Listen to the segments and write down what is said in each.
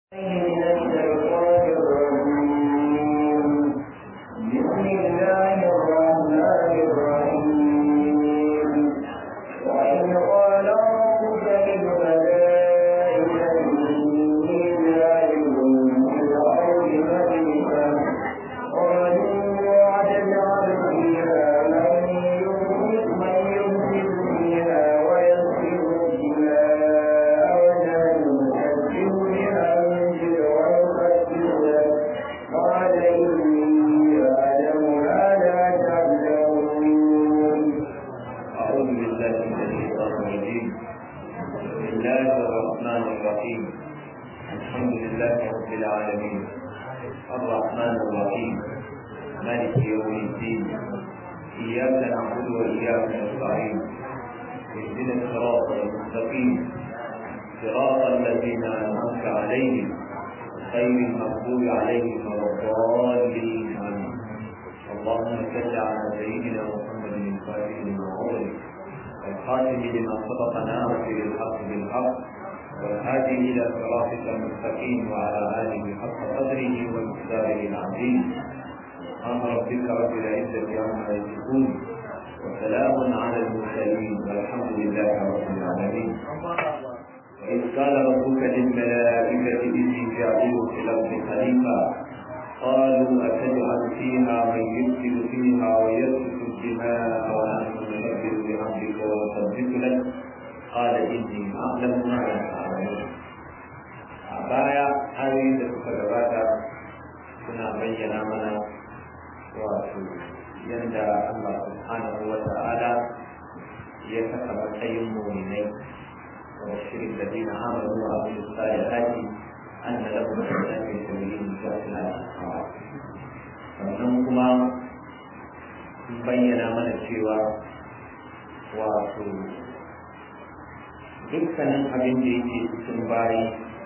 dukkanin abin da yake cikin bayi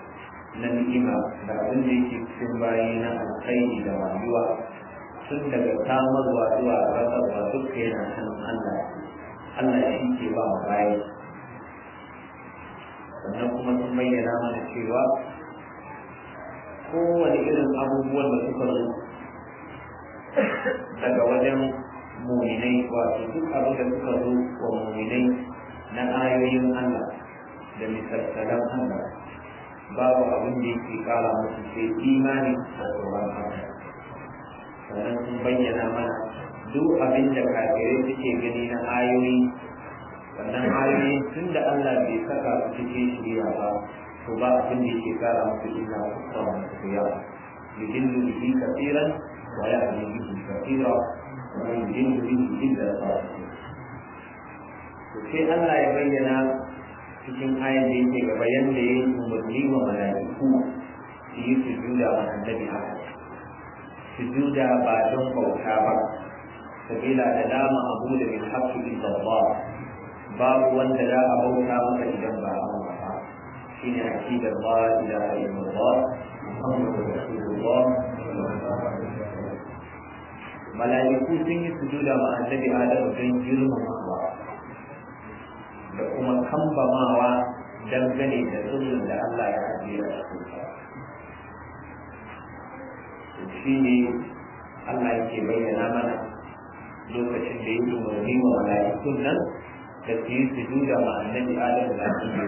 na ni'ima da abin da yake cikin bayi na alkhairi da rayuwa tun daga samarwa zuwa rasarwa duka yana hannun Allah Allah shi ke ba wa bayi sannan kuma sun bayyana mana cewa kowane irin abubuwan da suka zo daga wajen muminai wato duk abin da suka zo wa muminai na ayoyin Allah da misalsalan Allah babu abin da yake kara musu sai imani da tsoron Allah sannan sun bayyana mana duk abin da kafirai suke gani na ayoyi wannan ayoyi tun da Allah bai saka su cikin shirya ba to ba abin da yake kara musu illa kusa musu yawa yudillu bihi kafiran wa yahdi bihi kafira wa yudillu bihi illa fasiqin to sai Allah ya bayyana cikin ayan da yake gaba yanda ya yi umarni wa mala'iku su yi sujuda wa annabi haka sujuda ba don bauta ba sabila da dama abu da min haqqi illa Allah babu wanda za a bauta masa idan ba Allah ba shine aqidar la ilaha illallah muhammadur rasulullah mala'iku sun yi sujuda ma annabi Adamu don girmamawa da kuma kambamawa dangane da sirrin da Allah ya ajiye a cikin shi ne Allah yake bayyana mana lokacin da yake umarni wa mala'ikun nan da su yi sujuda ma annabi Adam da annabi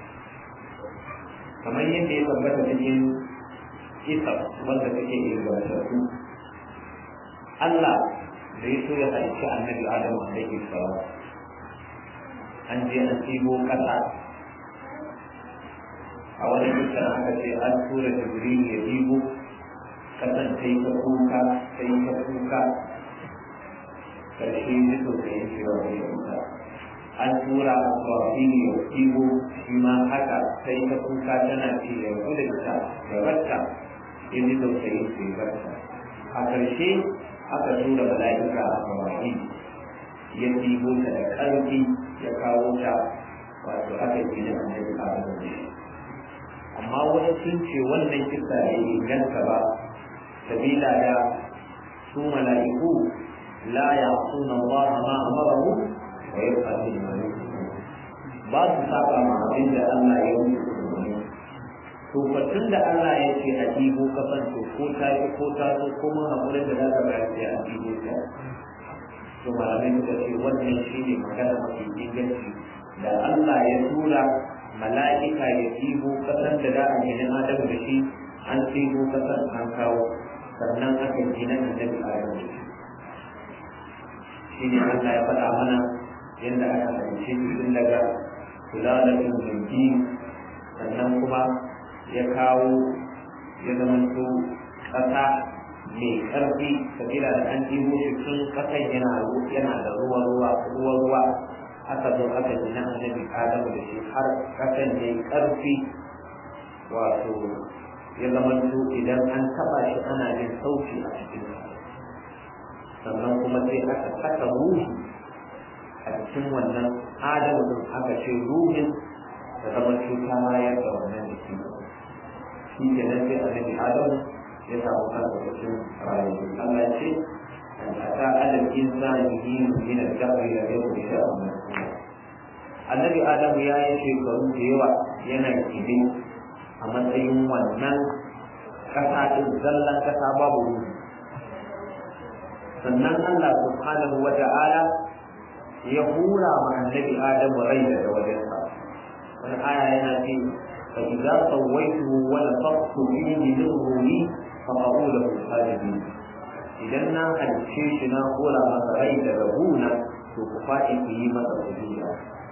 kamar yadda ya tabbata cikin isa wanda take ingantattu Allah da ya so ya halicci annabi Adam alaihi salam an je an ɗibo ƙasa a wani dukkan aka ce an tura jibril ya ɗibo ƙasan ta yi ta kuka ta yi ta kuka ƙarshe ji to ta yi cewa ta yi kuka an tura a swafili ya ɗibo shi ma haka ta yi ta kuka tana ce ya gudunta ya barta ya ji to ta yi ce barta a ƙarshe aka tura mala'ika a swafili ya ɗibo ta da ƙarfi ya kawo ta wato aka yi da annabi Adamu ne amma wani sun ce wannan kisa ya inganta ba sabila da su mala'iku la ya'suna Allah ma amarahu wa yaf'aluna ma yu'marun ba su saba ma abin da Allah ya yi umarni to to batun da Allah ya ce a ɗibo kasan to ko ta yi ko ta so ko mun haƙurin da za ka bayar sai a ɗibo ta to malamai suka ce wannan shi ne magana mafi inganci da Allah ya tura mala'ika ya ɗibo kasan da za a gina Adamu da shi an ɗibo kasan an kawo sannan aka gina annabi Adamu da shi shi ne Allah ya faɗa mana yadda aka halice shi tun daga kulalatin jirgi sannan kuma ya kawo ya zamanto ƙasa mai ƙarfi sabila da an ɗibo shi tun ƙasan yana yana da ruwa ruwa ruwa ruwa aka zo aka gina annabi adamu da shi har ƙasan ya yi ƙarfi wato ya zamanto idan an taɓa shi ana jin sauti a cikin sannan kuma sai aka saka ruhi a cikin wannan adamu din aka ce ruhin da zama cuta mayar da wannan jiki shi ke nan sai annabi adamu ya samu kansa cikin rayuwa Allah ya ce an ata alal insani hin min al-dahr la yakun shay'an annabi adamu ya yi shekaru da yawa yana kibe a matsayin wannan kasa din zallan kasa babu ruhi sannan Allah subhanahu wa ta'ala ya hura ma annabi adamu rai daga wajensa wani aya yana ce fa idza sawaytuhu wa nafakhtu fihi min ruhi fa qa'u lahu sajidin idan na halice shi na hura masa rai daga guna to ku faɗi ku yi masa sujuda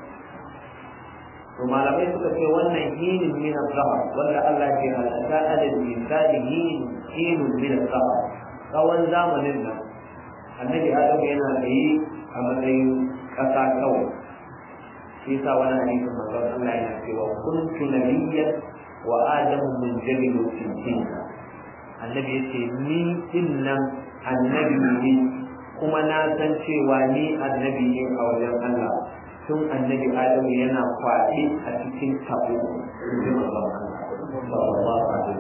to malamai suka ce wannan hinin min al-zahar wanda Allah ke halatta adad insani hinin hinin min al-zahar tsawon zamanin nan annabi adamu yana tsaye a matsayin ƙasa kawai shi yasa wani hadisin manzon Allah yana cewa kuntu nabiyyan wa adamu munjabilu fi dinna annabi yace ni din nan annabi ne kuma na san cewa ni annabi ne a wajen Allah tun annabi adamu yana kwaɗe a cikin tabo inji manzon Allah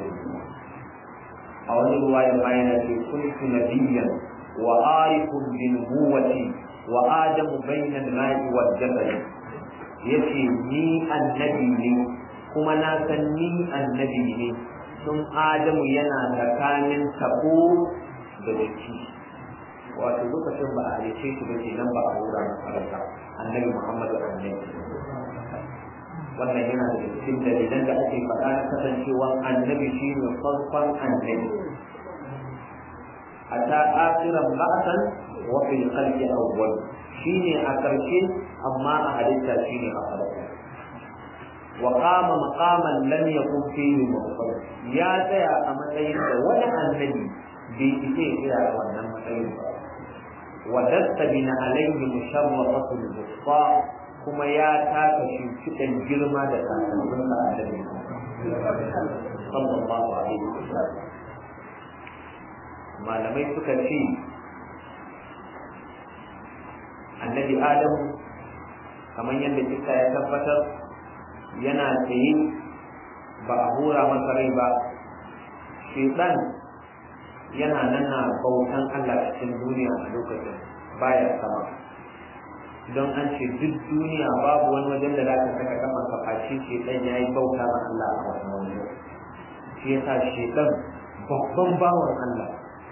a wani ruwaya ma yana ce kuntu nabiyyan wa arifun bin nubuwati wa adamu bainal ma'i wal jabal yace ni annabi ne kuma na san ni annabi ne tun adamu yana tsakanin tabo da jiki wato lokacin ba a halice shi ba kenan ba a hura na farka annabi muhammadu annabi wannan yana da cikin dalilan da ake faɗa na kasancewa annabi shi ne farkon annabi hatta akhiran ba'san wa fil khalqi awwal shine a karshe amma a halitta shine a farko wa qama maqaman lam yakun fihi mawqif ya tsaya a matsayin da wani annabi bai ise tsaya a wannan matsayin ba wa dastabina alayhi musharrafatul wusta kuma ya taka shimfiɗan girma da kasannin da annabi sallallahu alaihi wasallam malamai suka ce annabi adamu kamar yadda kisa ya tabbatar yana tsaye ba a hura masa rai ba shedan yana nan na bautan Allah cikin duniya a lokacin baya sama don an ce duk duniya babu wani wajen da za ka saka kafan ka face shedan ya yi bauta ma Allah a wannan wajen shi yasa shedan babban bawan Allah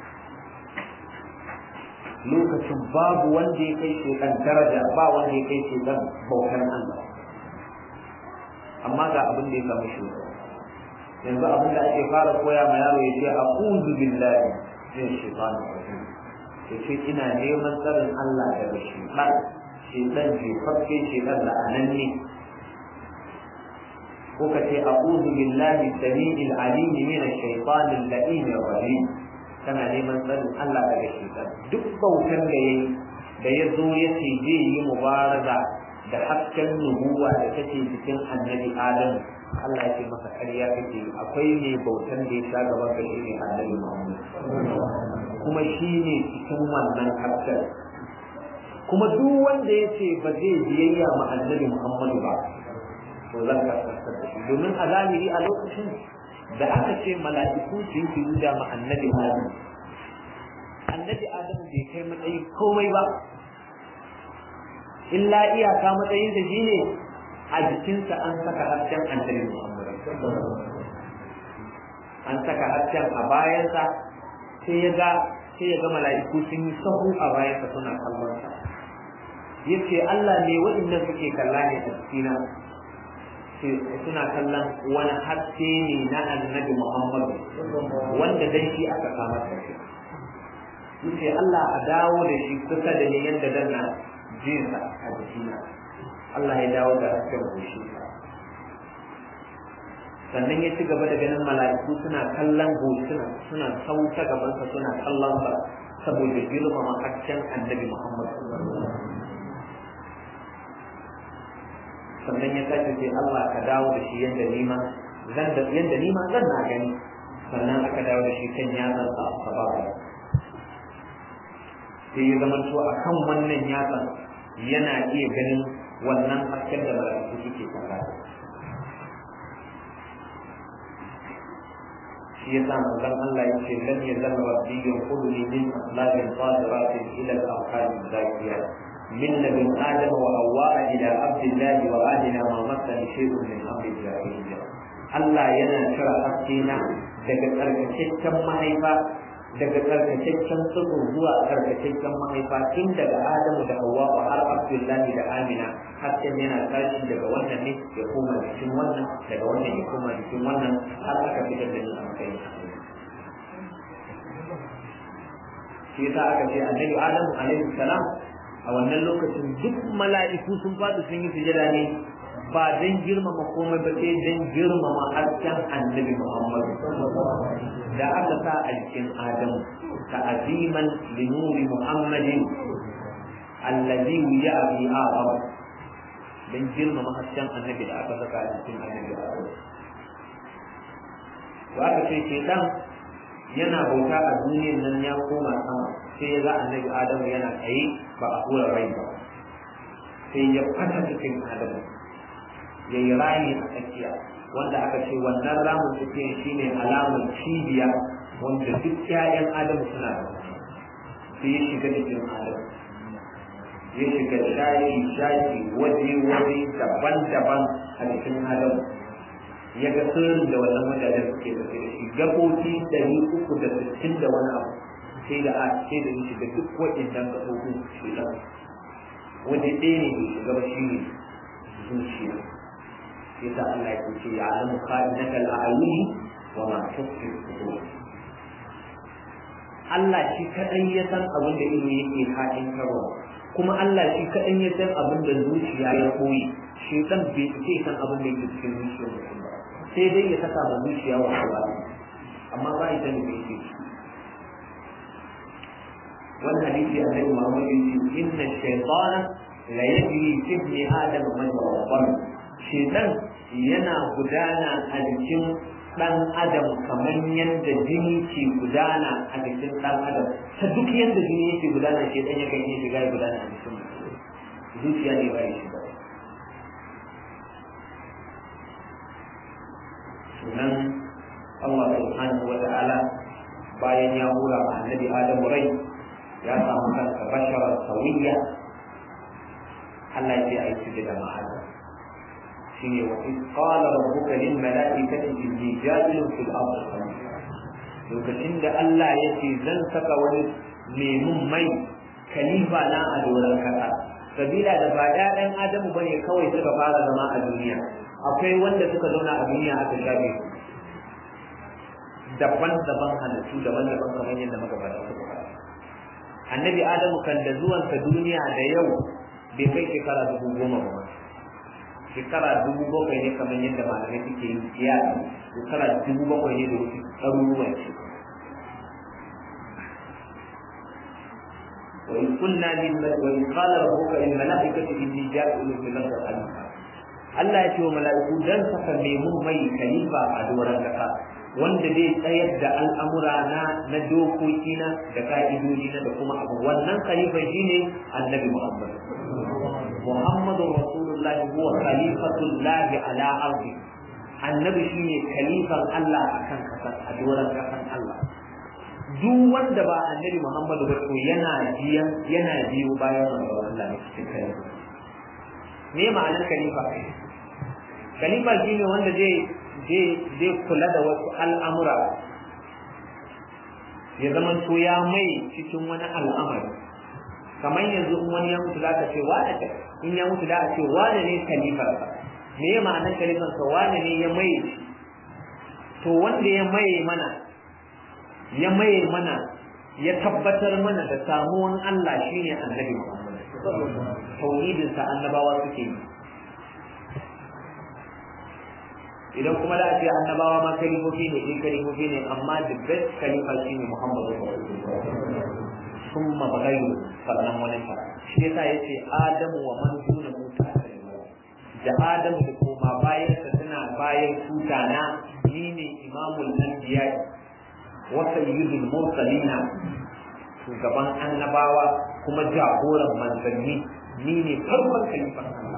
lokacin babu wanda ya kai shekan daraja ba wanda ya kai shekan bautar Allah amma ga abin da ya samu shi yanzu abin da ake fara koya ma yaro ya ce a'udhu billahi min shaitanir rajim ya ce ina neman tsarin Allah daga shaitan shaitan jefafe shaitan la'ananne ko ka ce a'udhu billahi samiil alim min ash-shaytanir la'inir rajim kana neman tsarin Allah daga shaitan duk bautar da yayi da ya zo ya ce zai yi mubaraza da hasken nubuwa da take cikin annabi Adam Allah ya ce masa ƙarya kake akwai ne bautan da ya sha gaban ka shi ne annabi Muhammad kuma shi ne cikin wannan hasken kuma duk wanda ya ce ba zai biyayya ma annabi Muhammadu ba to zan kaskantar da shi domin a zahiri a lokacin da aka ce mala'iku su yi sujuda ma annabi Adam annabi Adam bai kai matsayi komai ba illa iyaka matsayin da shi ne a jikinsa an saka hasken annabi Muhammad an saka hasken a bayansa sai ya ga sai ya ga mala'iku sun yi sahu a bayansa suna kallon sa yace Allah ne waɗannan suke kalla ne a cikina suna kallon wani haske ne na annabi Muhammad wanda dan shi aka kama da shi yace Allah a dawo da shi kusa da ni yanda dan na jinsa a jikina Allah ya dawo da hasken goshi sannan ya ci gaba da ganin mala'iku suna kallon goshi suna suna sauta gabansa suna kallon sa saboda girmama hasken annabi Muhammad sannan ya sake ce Allah ka dawo da shi yanda nima zan da yanda nima zan na gani sannan aka dawo da shi kan yatsan sa sababa sai ya zama to akan wannan yatsan yana iya ganin wannan hasken da mala'iku suke kalla shi ya sa manzon Allah ya ce lan yazal rabbi yanquduni min aslabin qadiratin ila al-aqal zakiyat من لدن آدم وحواء إلى عبد الله وآدنا ما مسني شيء من أمر الجاهلية Allah yana cire haskena daga tsarkakakken mahaifa daga tsarkakakken tsiro zuwa tsarkakakken mahaifa tun daga Adamu da Hawwa har Abdullahi da Amina hasken yana tashi daga wannan ne ya koma jikin wannan daga wannan ya koma jikin wannan har aka fitar da ni a matsayin shi yasa aka ce annabi Adamu alaihi salam a wannan lokacin duk mala'iku sun faɗi sun yi sujada ne ba don girmama komai ba sai don girmama hasken annabi Muhammad da aka sa a jikin Adamu ka aziman li nuri Muhammadin allazi wuya bi Adam don girmama hasken annabi da aka saka a jikin annabi Adam to aka ce shedan yana bauta a duniyar nan ya koma sama sai ya ga annabi adamu yana tsaye ba a hura rai ba sai ya fata cikin adamu ya yi rami a tsakiya wanda aka ce wannan ramin tsakiya shine alamar cibiya wanda duk ƴaƴan adamu suna da sai ya shiga cikin adamu ya shiga shayi shayi waje waje daban-daban a cikin adamu ya ga sirrin da wannan wajajen suke da shi gabobi ɗari uku da sittin da wani abu sai da a sai da shi da duk waɗannan gaɓoɓin shi ɗan waje ɗaya ne bai shiga ba shi ne zuciya sai sa Allah ya ce ya alamu ka'inaka al'ayuni wa ma tukfi sudur Allah shi kaɗai ya san abin da ido yake haɗin karo kuma Allah shi kaɗai ya san abin da zuciya ya koyi shi ɗan bai ce san abin da yake cikin zuciyar mutum ba sai dai ya saka ma zuciya wa hawa amma ba ita ne bai ce wannan hadisi annabi Muhammad ya ce inna shaytana la yajri fi ibni adam majra al shaytan yana gudana a jikin dan adam kamar yadda jini ke gudana a jikin dan adam ta duk yadda jini yake gudana shaytan yakan iya shiga ya gudana a jikin zuciya ne ba ya shiga sunan Allah subhanahu wa ta'ala bayan ya hura ma annabi Adamu rai ya samu kansa bashara sawiya Allah ya ce a yi sujada ma Adam shine wa in qala rabbuka lil mala'ikati inni ja'ilun fil ardi lokacin da Allah ya ce zan saka wani lemun mai kalifa na a doron kasa sabila da ba ɗayan Adamu bane kawai suka fara zama a duniya akwai wanda suka zauna a duniya aka shafe daban-daban halittu daban-daban kamar yadda magabata suka fara annabi adamu kan da zuwansa duniya da yau bai kai shekara dubu goma ba shekara dubu bakwai ne kamar yadda malamai suke yin kiyasi shekara dubu bakwai ne da wasu ɗaruruwan shi وإن قلنا وإن قال ربك للملائكة إني جاعل في الأرض خليفة Allah ya ce wa mala'iku dan saka lemun mai kalifa a doron kasa wanda zai tsayar da al'amura na na dokoki na da ka'idoji na da kuma abu wannan khalifa shine annabi Muhammad Muhammadu Rasulullah huwa khalifatullah ala ardi annabi shine khalifan Allah akan kasa a doron kasan Allah duk wanda ba annabi Muhammadu ba to yana biyan yana biyo bayan Allah ne cikin kai me ma'anar khalifa khalifa shine wanda zai zai kula da wasu al'amura ya zama to ya mai cikin wani al'amari kamar yanzu in wani ya mutu za ka ce wane ce in ya mutu za a ce wane ne kalifarsa me ya ma'anar kalifarsa wane ne ya mai to wanda ya maye mana ya maye mana ya tabbatar mana da samuwan Allah shine annabi Muhammad tauhidin sa annabawa suke yi idan kuma da a ce annabawa ma kalifofi ne in kalifofi ne amma the best kalifa shine Muhammad summa bagayru sannan wani ta shi yasa yace Adamu wa man duna muta da Adamu da koma bayan sa suna bayan tutana ni ne imamul anbiya wa sayyidul mursalina shugaban annabawa kuma jagoran manzanni ni ne farkon kalifan Allah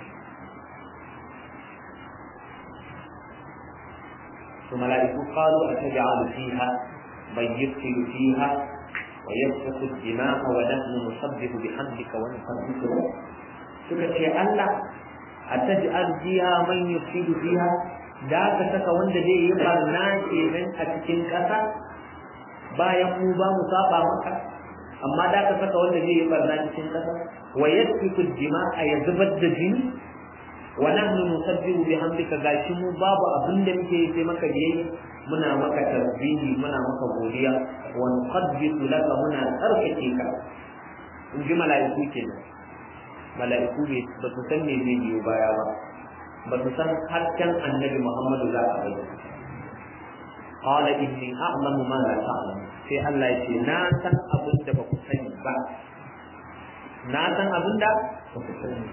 ثم ملائكة قالوا أتجعل فيها من يفسد فيها ويسفك الدماء ونحن نسبح بحمدك ونقدس لك سكت الله أتجعل فيها من يفسد فيها da ka saka wanda zai yi barna kenan a cikin ƙasa bayan mu ba mu saba maka amma da ka saka wanda zai yi barna cikin ƙasa wa yasfiku dima'a ya zubar da jini wa nahnu nusabbihu bihamdika gashi mu babu abin da muke yi sai maka biyayya muna maka tasbihi muna maka godiya wa nuqaddisu laka muna tsarkake ka in ji mala'iku kenan mala'iku ba su san me zai biyo baya ba ba su san hasken annabi Muhammadu za a bayyana. Qala inni a'lamu ma la ta'lamu sai Allah ya ce na san abin da ba ku sani ba. Na san abin da ba ku sani.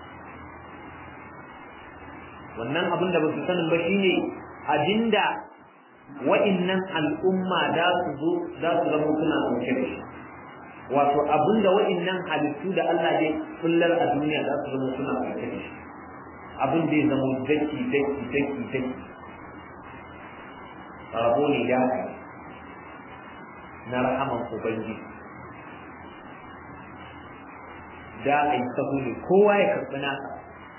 Wannan abin da ba su sani ba shine abinda wa'innan al'umma da su zo za su zama suna ɗauke da shi. Wato abinda wa'innan halittu da Allah ya kullar a duniya za su zama suna ɗauke da shi. abin zai zama daki daki daki daki rabo ne ya na rahaman ubangiji da a yi sahu ne kowa ya karɓi nasa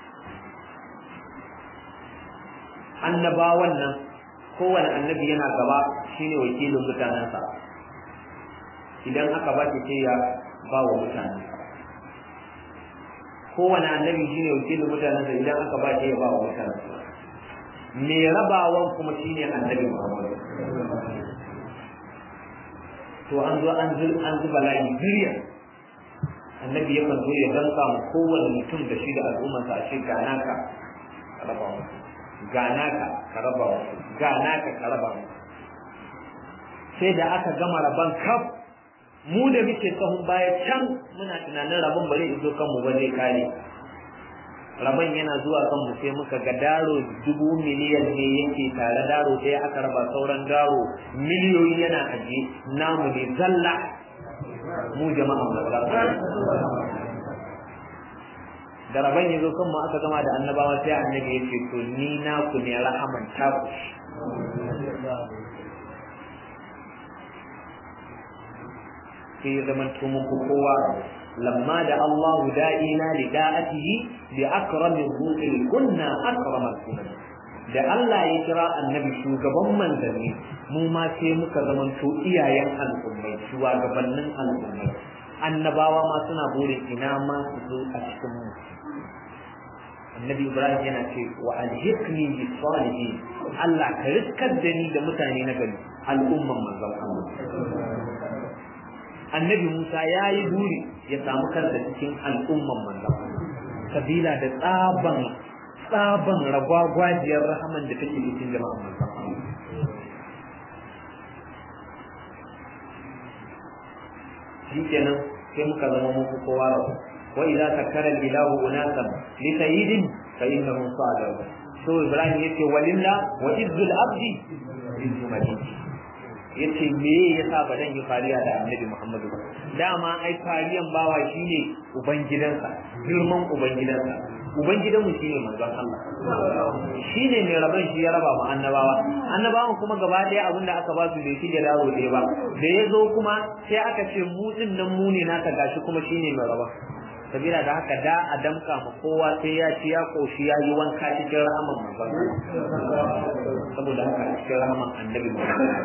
annabawan nan kowane annabi yana gaba shine wakilin mutanensa idan aka ba ce ya ba wa mutanensa kowane annabi shine wakilin mutanensa idan aka ba shi ya ba wa mutanensa me rabawan kuma shine annabi Muhammad to an zo an zu an zuba layi biriya annabi yakan zo ya danka mu kowane mutum da shi da al'ummarsa a ce ga naka ka raba mu ga naka ka raba mu ga naka ka raba mu sai da aka gama raban kaf mu da muke sahun baya can muna tunanin rabon bare izo kanmu ba zai kare rabon yana zuwa kanmu sai muka ga daro dubu miliyan ne yake tare daro sai aka raba sauran daro miliyoyi yana aje namu ne zalla mu jama'a da rabon ya zo kanmu aka gama da annabawa sai annabi ya ce to ni na ku ne rahaman taku sai ya zama mun ku kowa lamma da Allah da'ina li da'atihi bi akramin rusul kunna akramal sunan da Allah ya kira annabi shugaban manzanni mu ma sai muka zama to iyayen al'ummai shugabannin al'ummai annabawa ma suna burin ina ma su zo a cikin mu annabi ibrahim yana ce wa alhiqni bi salihin Allah ka riskar da ni da mutane na gari al'umman manzon Allah annabi Musa ya yi buri ya samu kansa cikin al'umman manzon kabila da tsaban tsaban ragwagwajiyar rahaman da take cikin jama'an manzon shi kenan sai muka zama muku kowa rabu wa idza takkara ilahu unasan li sayyidin fa innahu sadiq so ibrahim yace walilla wa izzul abdi izzu madini yace me yasa ba dan yi fariya da annabi Muhammadu ba dama ai fariyan bawa shine ubangidansa girman ubangidansa ubangidan mu shine manzon Allah shine mai raban shi ya raba mu annabawa annabawan kuma gaba daya abin da aka ba su bai shige daro ɗaya ba da ya zo kuma sai aka ce mu din nan mu ne naka gashi kuma shine mai raba sabila da haka da a damka ma kowa sai ya ci ya koshi ya yi wanka cikin rahaman manzon saboda haka a cikin rahaman annabi Muhammad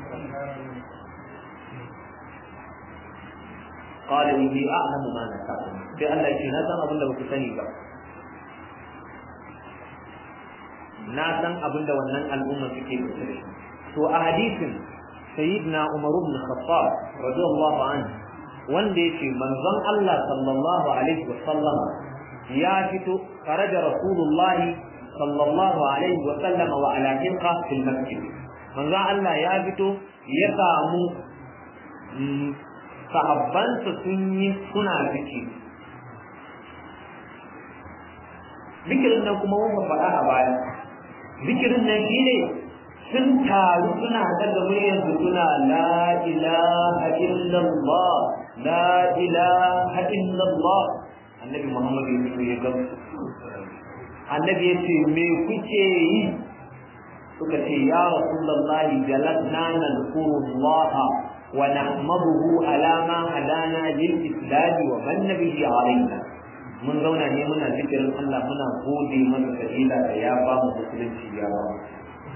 قال إني أعلم ما نتعلم sai Allah ya ce na san abin da baku sani ba na san abin da wannan al'umma suke da shi to a hadisin sayyidina Umar ibn Khattab radiyallahu anhu wanda yake manzon Allah sallallahu alaihi wa sallam ya fito kharaja rasulullah sallallahu alaihi wa sallam wa ala hinqa fil masjid manzon Allah ya fito ya samu sahabbansa sun yi suna zikiri zikirin nan kuma wanda faɗa a baya zikirin nan shi ne sun taru suna daga muryar su suna la ilaha illallah la ilaha illallah annabi muhammad ya fito ya gamsu annabi ya ce me kuke yi suka ce ya rasulullah jalatna nadhkurullaha wa nahmaduhu ala ma hadana lil islam wa man bihi alaina mun zauna ne muna zikirin Allah muna gode masa sabila da ya ba mu musulunci ya ba mu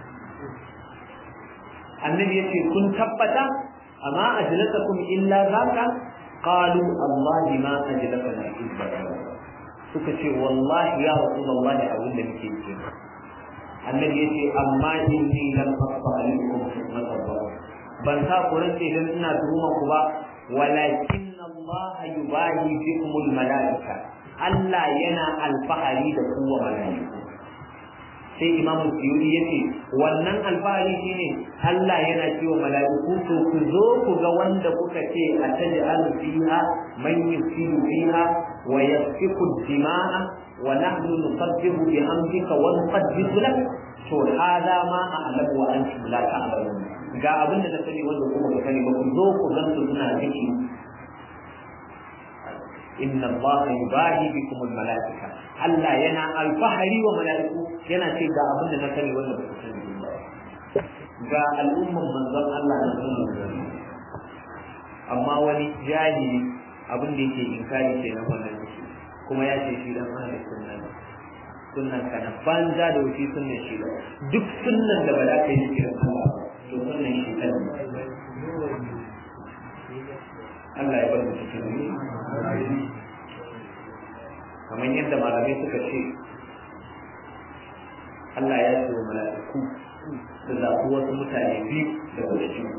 annabi yace kun tabbata amma ajlatakum illa zaka qalu wallahi ma ajlatana illa suka ce wallahi ya rasulullahi abin da muke yi annabi yace amma inni lam aqta alaikum fitnatan ban sa ku rance dan ina tuhuma ku ba walakin Allah yubahi bikumul malaika Allah yana alfahari da kowa mala'iku sai imamu suyuri ya ce wannan alfahari shine Allah yana cewa mala'iku to ku zo ku ga wanda kuka ce a taj'alu fiha man yusiru fiha wa yasfiku dima'a wa nahnu nusabbihu bihamdika wa nuqaddisu lak to hada ma a'lamu wa antum la ta'lamun ga abin da na sani wanda kuma ku sani ba ku zo ku gansu suna zikiri inna Allah yubahi bikum almalaika Allah yana alfahari wa malaiku yana ce ga abin da na sani wanda ba ku sani ba ga al'umman manzon Allah na sunan amma wani jahili abin da yake inkari ke nan wannan shi kuma ya ce shi dan ahlus sunna ne sunnan kana banza da wuce sunnan shi duk sunnan da ba za ka yi kiran Allah to sunnan shi kan Allah ya bar mu cikin kamar yadda malamai suka ce Allah ya ce wa mala'iku su zaɓi wasu mutane biyu daga cikin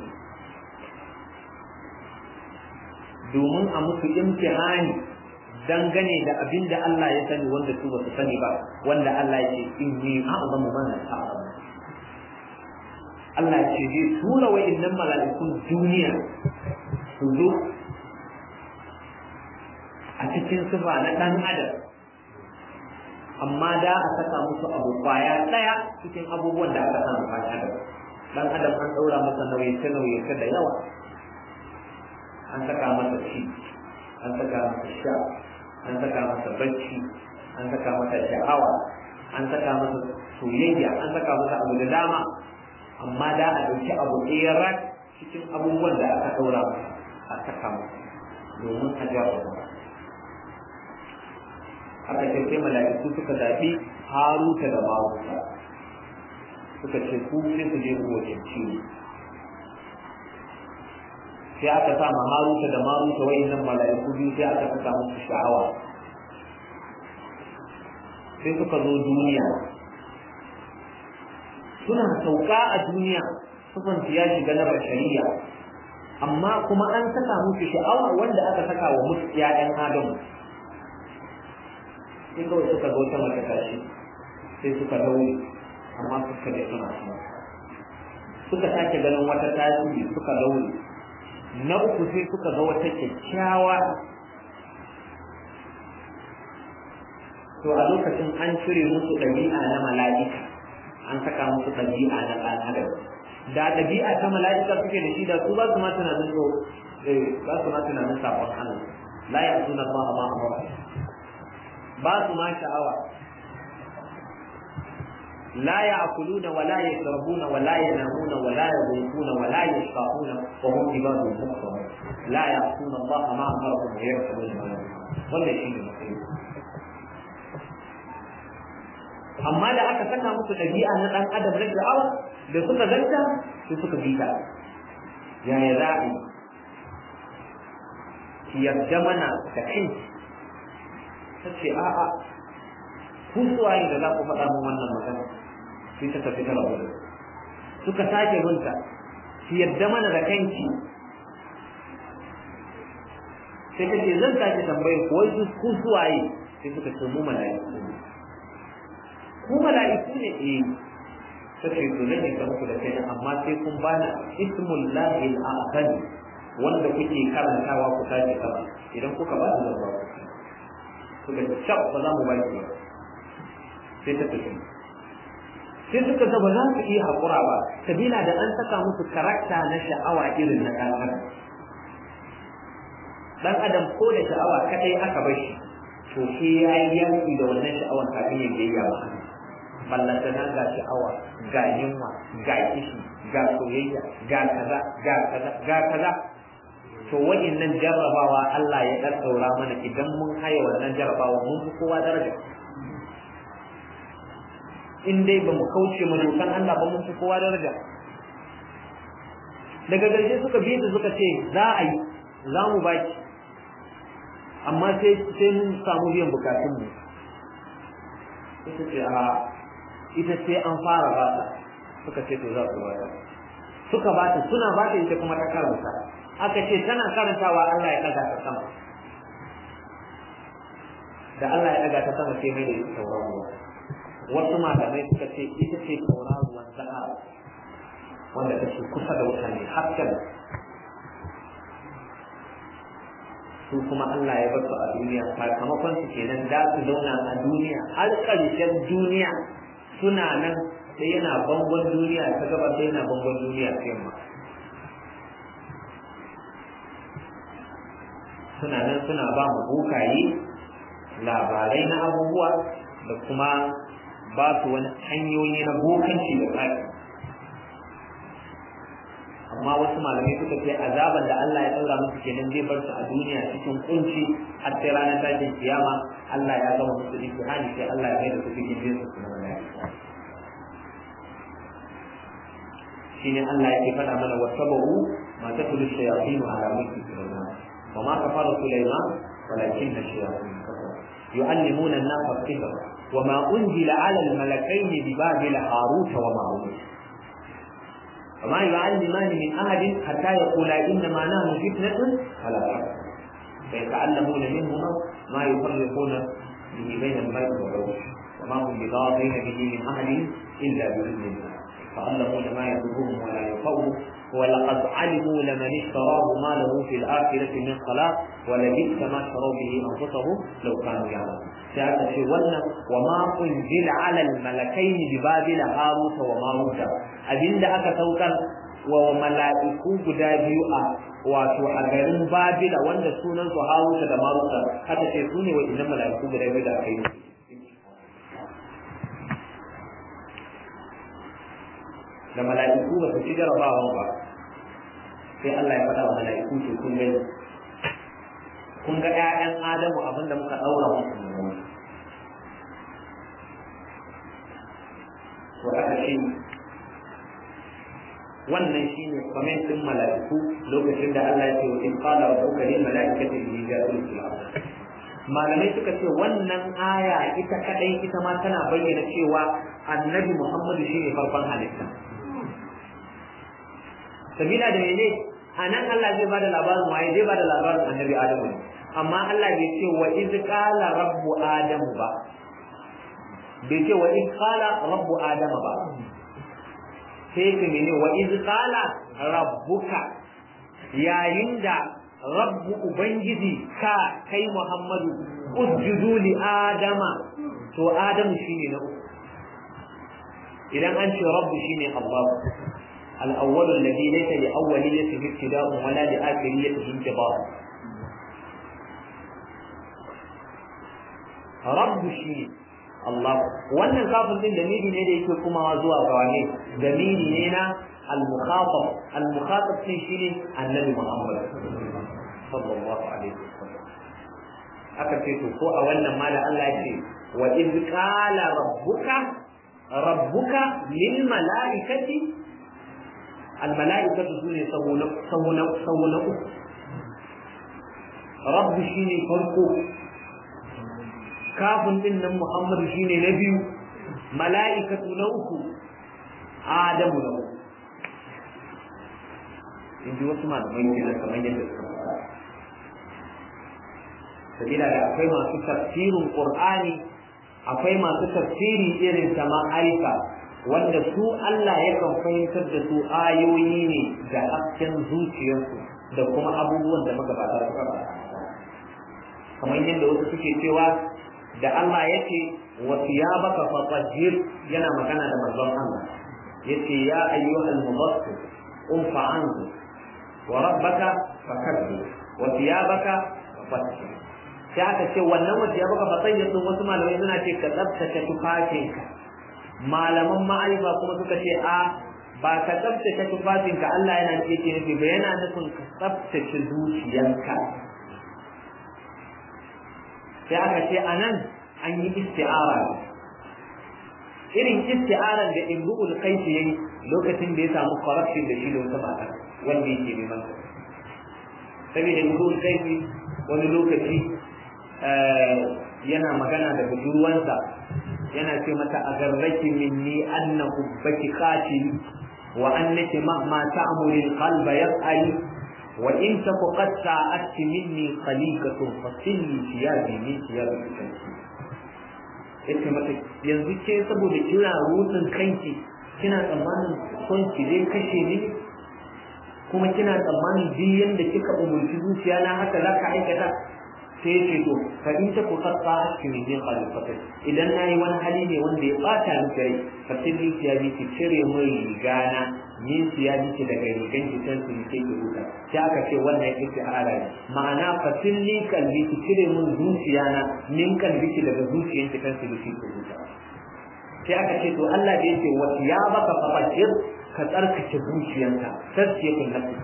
domin a musu imtihani dangane da abin da Allah ya sani wanda su ba su sani ba wanda Allah ya ce in ni a'zamu man ta'lamu Allah ce zai tura wa'innan mala'ikun duniya su zo a cikin sifa na ɗan adam amma da a saka musu abu kwaya ɗaya cikin abubuwan da aka samu ɗan adam ɗan adam an ɗaura masa nauyace nauyace da yawa an saka masa ci an saka masa sha an saka masa bacci an saka masa sha'awa an saka masa soyayya an saka masa abu da dama amma da a ɗauki abu ɗaya cikin abubuwan da aka ɗaura masa a saka masa domin a jarraba aka ce sai mala'iku suka zaɓi haruta da maruta suka ce ku sai su je ku wajen ciwo sai aka sa ma haruta da maruta wayannan mala'iku biyu sai aka saka musu sha'awa sai suka zo duniya suna sauka a duniya sufan ya shiga na bashariya amma kuma an saka musu sha'awa wanda aka saka wa musu ƴaƴan adamu sai kawai suka ga wata mata tashi sai suka daure amma suka da suna suna suka sake ganin wata tashi suka daure na uku sai suka ga wata kyakkyawa to a lokacin an cire musu ɗabi'a na mala'ika an saka musu ɗabi'a na ɗan adam da ɗabi'a ta mala'ika suke da shi da su ba su ma tunanin so ba su ma tunanin sabon Allah la ya suna ba ma amara ba su ma sha'awa لا يأكلون ولا يشربون ولا ينامون ولا يذوقون ولا يشفعون وهم عباد مكرمون لا يعصون الله ما أمرهم ويفعلون ما يؤمرون wannan shi ne matsayi amma da aka saka musu ɗabi'a na ɗan adam na sha'awa da suka ganta sai suka bi ta yaya za a yi ki yarda mana da kanki ta ce a'a ku suwaye da za ku faɗa min wannan magana sai ta tafi ta rabu suka sake binta ki yarda mana da kanki sai ta ce zan sake tambayar ku wai ku suwaye sai suka ce mu mala'iku ne ku mala'iku ne eh ta ce to zan yi muku da kai amma sai kun bani ismul lahi al-a'zam wanda kuke karantawa ku sake kaba idan kuka ba da zaba suka ce shaf ba za mu ba ki ba sai ta tafi sai suka ga ba za su iya haƙura ba sabila da an saka musu karakta na sha'awa irin na ɗan adam dan adam ko da sha'awa kadai aka bar shi to sai ya yi yanki da wannan sha'awan kafin ya biyayya ba ballantana ga sha'awa ga yunwa ga kishi ga soyayya ga kaza ga kaza ga kaza to nan jarrabawa Allah ya dan daura mana idan mun haye wannan jarrabawa mun fi kowa daraja in dai ba mu kauce mu dokan Allah ba mun fi kowa daraja daga ƙarshe suka bi su suka ce za a yi za mu baki amma sai sai mun samu biyan bukatun mu suka ce a ita sai an fara ba ta suka ce to za su ba ta suka ba ta suna ba ta ita kuma ta karanta aka ce tana karantawa Allah ya daga ta sama da Allah ya daga ta sama sai mai da ita tauraruwa wasu malamai suka ce ita ce tauraruwan zahara wanda take kusa da wuta ne hasken su kuma Allah ya bar su a duniya sakamakon su kenan da su zauna a duniya har ƙarshen duniya suna nan sai yana bangon duniya ta gaba sai yana bangon duniya ta yamma suna nan suna ba mu bokaye labarai na abubuwa da kuma ba su wani hanyoyi na bokanci da tsari amma wasu malamai suka ce azaban da Allah ya daura musu kenan zai bar su a duniya cikin kunci har sai ranar tashin kiyama Allah ya gama musu imtihani sai Allah ya mai da su cikin jinsu su na malaika shine Allah yake faɗa mana wasabahu ma tatlu shayatin ala mulki sulaiman wa ma kafara sulaiman walakin ash-shayatin kafaru yu'allimuna an-nasa as-sihr wa ma unzila ala al-malakaini bi babil harut wa marut وما يعلمان من أحد حتى يقولا إنما نحن فتنة فلا تكفر فيتعلمون منهما ما يفرقون به بين المرء والزوج وما هم بضارين به من أحد إلا بإذن الله يتعلمون ما يضرهم ولا ينفعهم ولقد علموا لمن اشتراه ما له في الآخرة من خلاق ولبئس ما شروا به أنفسهم لو كانوا يعلمون سيأتي في ولنا وما أنزل على الملكين ببابل هاروت وماروت أبين da aka saukar wa mala'iku guda biyu a wato a garin Babila wanda sunan su Haruta da Maruta haka ce su ne waɗannan mala'iku guda biyu da aka yi da mala'iku ba su ci jarabawan ba sai Allah ya faɗa wa mala'iku ce kun gani kun ga ƴaƴan Adamu abinda muka ɗaura musu to aka ce wannan shine comment din mala'iku lokacin da Allah ya ce wa in qala rabbuka lil mala'ikati inni ja'ilun fil ardh malamai suka ce wannan aya ita kadai ita ma tana bayyana cewa annabi Muhammadu shine farkon halitta sabila da mene a nan Allah zai bada labarin waye zai bada labarin annabi Adamu ne amma Allah bai ce wa iz qala rabbu adamu ba bai ce wa iz qala rabbu adama ba sai ka mene wa iz qala rabbuka yayin da rabbu ubangiji ka kai Muhammadu usjudu li adama to adamu shine na uku idan an ce rabbu shine Allah الأول الذي ليس لأوليته ابتداء ولا لآخريته انتظار رب شيء الله wannan kafin din damiri ne da yake kuma zuwa ga wane damiri ne na al-mukhatab al-mukhatab din shine annabi Muhammad sallallahu alaihi wasallam aka ce to ko a wannan ma da Allah ya ce wa iz qala rabbuka rabbuka lil malaikati al malaikatu sune sahuna sahuna sahuna rabbu shine farko kafin din nan muhammadu shine na biyu mala'ikatu na uku adamu na uku in ji wasu malamai kenan kamar yadda suka faɗa sabila da akwai masu tafsirin qur'ani akwai masu tafsiri irin ta ma'arifa wanda su Allah yakan fahimtar da su ayoyi ne da hasken zuciyarsu da kuma abubuwan da magabata suka faɗa kamar yadda wasu suke cewa da Allah yake wa thiyabaka fatahhir yana magana da manzon Allah yace ya ayyuhal mudaththir qum fa'anzu wa rabbaka fakabbir wa thiyabaka fatahhir sai aka ce wannan wa thiyabaka fatahhir din wasu malamai suna ce ka tsaftace tufafinka malaman ma'arifa kuma suka ce a ba ka tsaftace tufafinka Allah yana ce ke nufi ba yana nufin ka tsaftace zuciyanka sai aka ce a nan an yi isti'ara irin isti'aran da imru'ul kaifi yayi lokacin da ya samu corruption da shi da wata mata wanda yake neman sa saboda imru'ul kaifi wani lokaci yana magana da budurwansa yana ce mata a garraki minni anna hubbaki qatil wa annaki mahma ta'muri al-qalba yas'ali وإن تك قد ساءت مني خليقة فصلي ثيابي من ثياب الشمس yace mata yanzu ke saboda kina rutsin kanki kina tsammanin son ki zai kashe ni kuma kina tsammanin duk yanda kika umurci zuciya na haka za ka aikata sai ya ce to fa in ta kuka ta ki ne din khalifata idan nayi wani hali ne wanda ya bata ni kai fa tilli ya bi ki cire mun rigana min siya miki daga rigan ki san su ke ki huta sai aka ce wannan ita ara ne ma'ana fatilli kalbi ki cire mun zuciya na min kalbi ki daga zuciyan ki san su ke ki huta sai aka ce to Allah da yake wa ya baka fafashir ka tsarkake zuciyanka sai kun nafi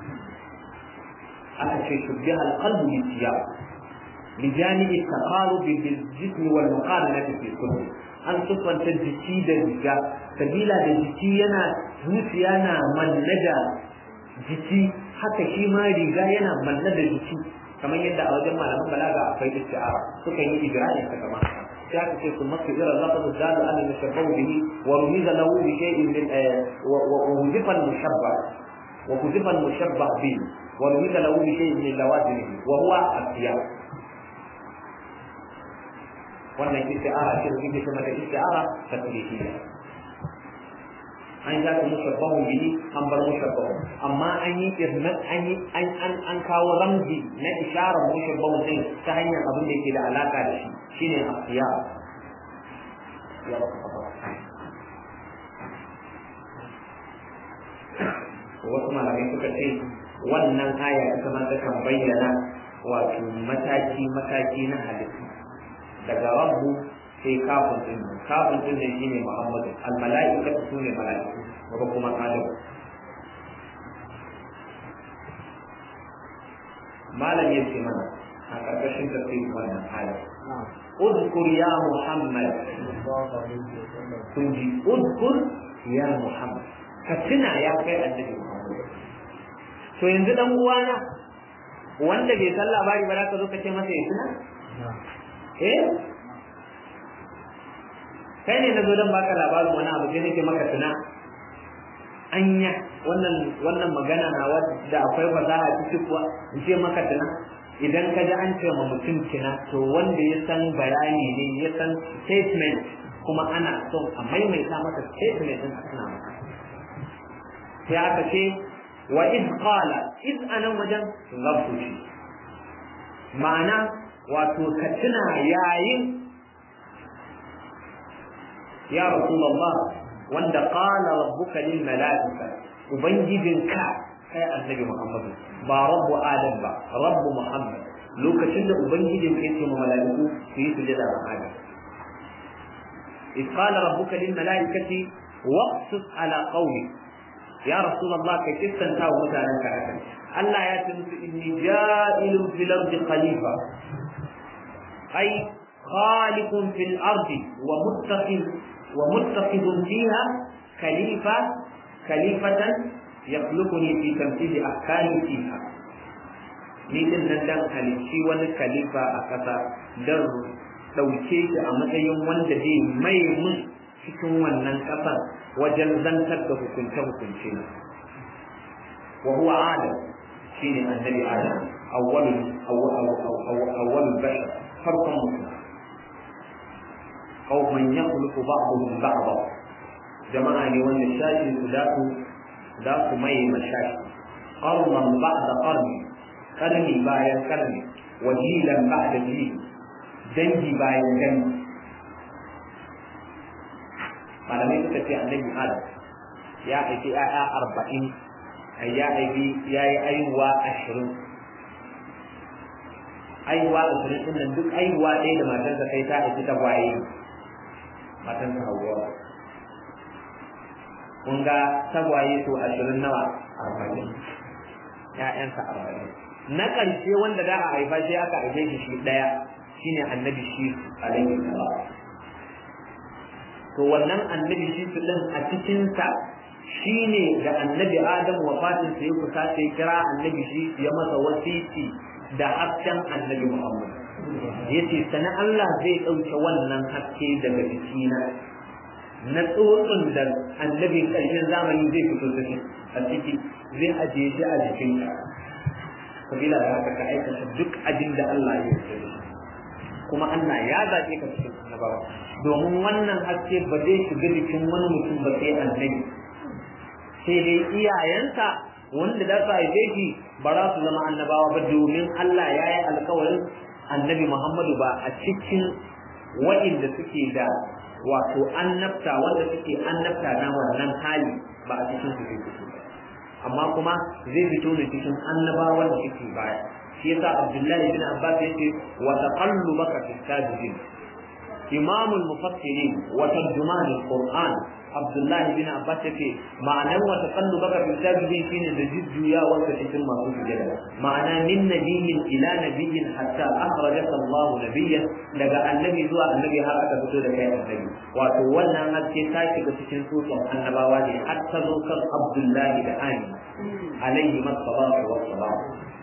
aka ce shubbiha alqalbu bi siyab لجانب التقارب بالجسم والمقارنة في الكل an siffanta jiki da riga sabila da jiki yana zuciya na manna da jiki haka shi ma riga yana manna da jiki kamar yadda a wajen malaman balaga akwai isti'ara suka yi ibrahim ta kama sai aka ce sun masu irin zafa su dalu an mushabbahu bihi wa rumiza lahu bi shay'in min wa huzifa al-mushabba wa huzifa al-mushabba bihi wa rumiza lahu bi shay'in min lawazimihi wa huwa asiyah wannan isti'ara ce da kike kuma da isti'ara tasrihiyya an ga ta mushabbahu bihi an bar mushabbahu amma an yi irmat an yi an an an kawo ramzi na isharar mushabbahu din ta hanyar abin da yake da alaka da shi shine asiya ya baka wasu malamai suka ce wannan aya ita ma ta kan bayyana wato mataki mataki na halittu daga rabbu sai kafin din kafin din ne shine muhammadu al mala'ikatu sune mala'iku daga kuma adam malam yace mana a karkashin tafsirin wannan aya اذكر يا محمد كنجي اذكر يا محمد كتنا يا kai annabi Muhammad to yanzu dan uwana wanda bai san labari ba za ka zo ka ce masa ya tuna eh kai ne na zo don baka labarin wani abu sai nake maka tuna anya wannan wannan magana na wadda akwai fasaha cikin kuwa in ce maka tuna idan ka ji an ce ma mutum kina to wanda ya san bayani ne ya san statement kuma ana son a maimaita masa statement din suna maka sai aka ce wa iz qala iz anan wajen zafu shi ma'ana wato ka tuna yayin ya rasulullah wanda qala rabbuka lil malaika ubangijinka kai annabi muhammad ba rabbu adam ba rabbu muhammad lokacin da ubangijin ka yake ma malaiku su yi sujada ga adam إذ قال ربك للملائكة واقصص على قومي يا رسول الله كيف تنتهى مثلا كهذا ألا يتمس إني جائل في الأرض خليفة أي خالق في الأرض ومتخذ ومتخذ فيها خليفة خليفة يخلقني في تنفيذ أحكامي فيها ni din nan dan halicci wani khalifa a ƙasa don ɗauke shi a matsayin wanda zai mai mun cikin wannan ƙasar wajen zantar da hukunce-hukunce wa huwa adam shine annabi adam awwalul awwalul bashar farkon mutum qauman yakhluqu ba'dhum ba'dha jama'a ne wanda shashin su da su da su mai mashashi qarnan ba'da qarni karni bayan karni wajilan ba'da jil dangi bayan dangi malamai suka ce annabi adam ya aiki ya'ya arba'in ya aiki ya yi aiwa ashirin aiwa ashirin ɗin nan duk aiwa ɗaya da matarsa kai ta aiki ta waye matarsa hawa kun ga tagwaye to ashirin nawa arba'in ƴaƴansa arba'in na ƙarshe wanda da a haifa sai aka haife shi shi ɗaya shine annabi shi alaihi salam to wannan annabi shi su ɗin a cikinsa shine da annabi adam wafatin sa ya kusa sai kira annabi shi ya masa wasiti da hasken annabi muhammad yace sana Allah zai ɗauke wannan haske daga jikina na tsotsin da annabi ƙarshen zamani zai fito da shi a ciki zai ajiye shi a jikinka kabila da haka ka aikata duk abin da Allah ya yi kuma Allah ya zaɓe ka cikin annabawa domin wannan haske ba zai shiga jikin wani mutum ba sai annabi sai dai iyayensa wanda da su haife shi ba za su zama annabawa ba domin Allah ya yi alkawarin annabi Muhammadu ba a cikin wa'inda suke da wato annabta wanda suke annabta na wannan hali ba a cikin su zai fito amma kuma zai fito ne cikin annabawan da suke baya shi yasa Abdullahi bin Abbas yace wa taqallubaka fi sajidin imam al-mufassirin wa tarjuman al-Qur'an Abdullahi bin Abbas yace ma'anar wa taqallubaka fi sajidin shine da jujjuya wanda cikin masu sujada ma'ana min nabiyyin ila nabiyyin hatta akhrajaka Allah nabiyyan daga annabi zuwa annabi har aka fito da kai annabi wato wannan haske ta shiga cikin tsotson annabawa ne har ta zo kan Abdullahi da Ani alaihi masallatu wassalam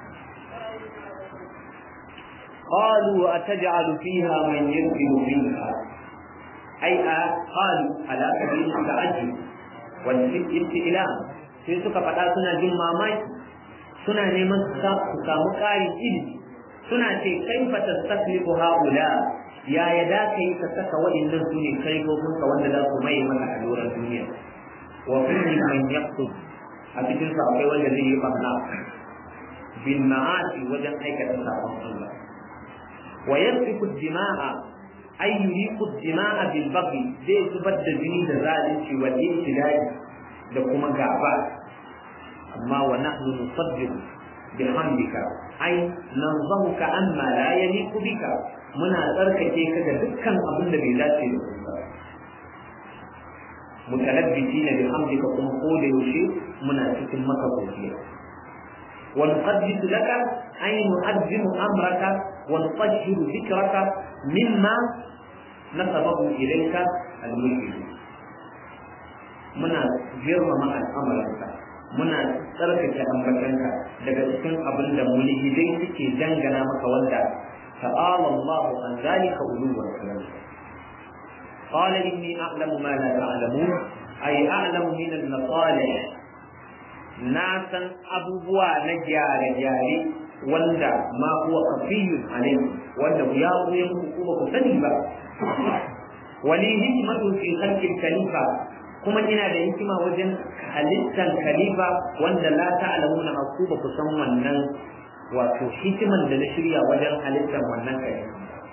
قالوا أتجعل فيها من يفسد فيها أي قالوا على سبيل التعجب والاستئلام sai suka faɗa suna jin mamaki suna neman su samu ƙarin ilimi suna ce kai fa tastaklifu haula ya ya da kai ka saka waɗannan su ne kai ko ka wanda za su mai maka a doron duniya wa kulli man yaqtu a cikin sa akwai wanda zai yi barna bin ma'asi wajen aikata sabon Allah wa yasfiku dima'a ay yuriqu dima'a bil baghi zai zubar da jini da zalunci wa ibtilai da kuma gaba amma wa nahnu nusaddiqu bihamdika ay nanzahuka amma la yaliqu bika muna tsarkake ka da dukkan abin da bai dace da kai ba mutalabbitina bihamdika kuma ko da yaushe muna cikin maka godiya wa nuqaddisu laka ay nu'azzimu amraka wa nutahhiru dhikraka mimma nasabahu ilayka al-mulk muna girmama al'amuranka muna tsarkake ambatanka daga cikin abin da mulhidai suke dangana maka wanda ta'ala Allah an zalika uluwan kalam قال إني أعلم ما لا تعلمون أي أعلم من المصالح ناسا أبوا نجار جاري وندا ما هو خفي عليه وندا يا قوم كوبا كسنيبا ولي حكمة في خلق الخليفة kuma ina da hikima wajen halittar khalifa wanda la ta'lamuna ku ba ku san wannan wato hikiman da na shirya wajen halittar wannan khalifa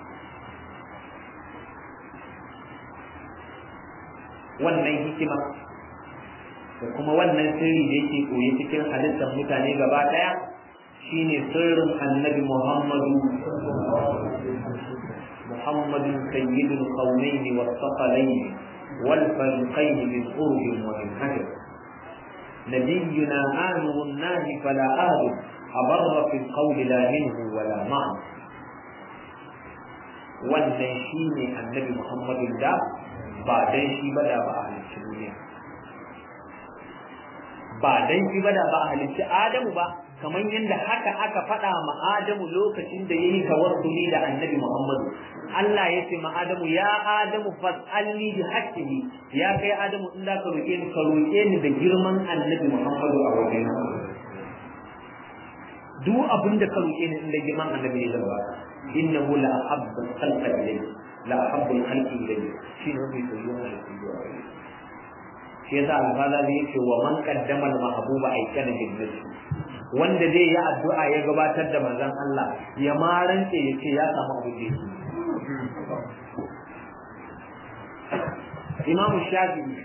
wannan hikima da kuma wannan sirri da yake koyi cikin halittar mutane gaba daya shine sirrin annabi Muhammadu Muhammadu sayyidul qawmayn was saqalayn wal fariqayn min qurb wa min hajar نبينا آمر الناس فلا آل أبر في القول لا منه ولا معه wannan shine annabi Muhammadu da ba dan shi ba da ba a halicci duniya ba dan shi ba da ba a halicci Adamu ba kamar yadda haka aka faɗa ma Adamu lokacin da yayi tawassuli da annabi Muhammadu Allah ya ce ma Adamu ya Adamu fas'alni bi haqqihi ya kai Adamu in da ka roke ni ka roke ni da girman annabi Muhammadu a wajen duk abin da ka roke ni inda girman annabi ne zan baka innahu la ahabbu khalqa ilayhi la ahabbu khalqi ilayhi shine mafi soyuwa da soyuwa shi yasa alfada zai yake wa man qaddama al-mahbuba aikana jinnati wanda zai yi addu'a ya gabatar da manzon Allah ya marance ya ce ya samu abu da Imam Shafi'i